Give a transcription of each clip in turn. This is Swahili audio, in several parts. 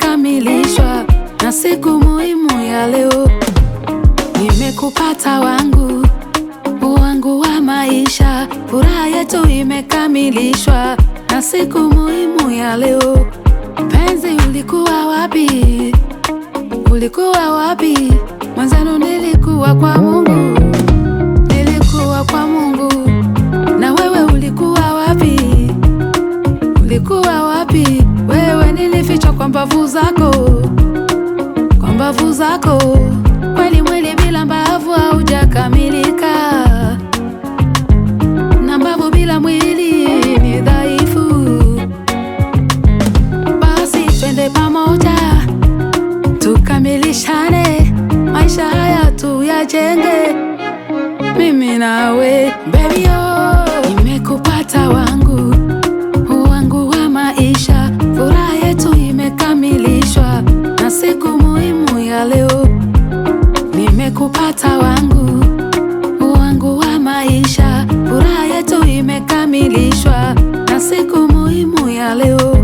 imekamilishwa na siku muhimu ya leo. Nimekupata wangu wangu wa maisha, furaha yetu imekamilishwa na siku muhimu ya leo. Penzi, ulikuwa wapi? Ulikuwa wapi? Mwanzano nilikuwa kwa Mungu, nilikuwa kwa Mungu. Na wewe ulikuwa wapi? Ulikuwa wapi? Wewe nilifichwa kwa mbavu zako, kwa mbavu zako. Kweli mwili bila mbavu haujakamilika, na mbavu bila mwili ni dhaifu. Basi twende pamoja tukamilishane, maisha haya tuyajenge, mimi nawe baby oh. Nimekupata wangu wangu wa maisha, furaha yetu imekamilishwa na siku muhimu ya leo. Nimekupata wangu wangu wa maisha, furaha yetu imekamilishwa na siku muhimu ya leo.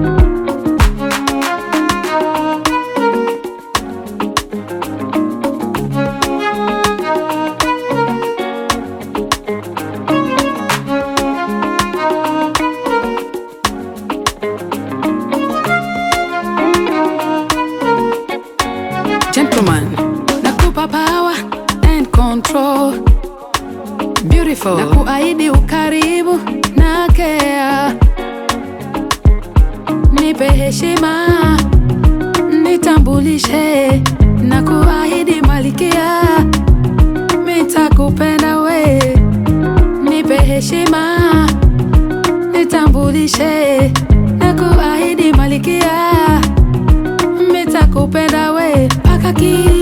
Gentleman, nakupa power and control. Beautiful. Na kuahidi ukaribu na care. Nipe heshima, nitambulishe na kuahidi malikia, mitakupenda we. Nipe heshima, nitambulishe na kuahidi malikia, mitakupenda we mpaka ki